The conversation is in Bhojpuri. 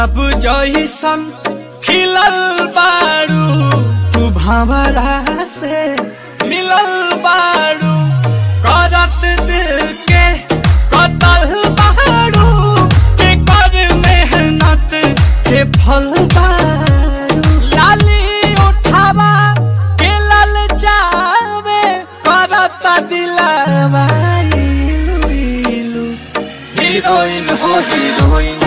अब जइसन खिलल बारू तू भंवरा से मिलल बारू करत दिल के कतल बारू के कर मेहनत के फल बारू लाली उठावा के लल जावे करत दिलवा इलू इलू हीरोइन हो हीरोइन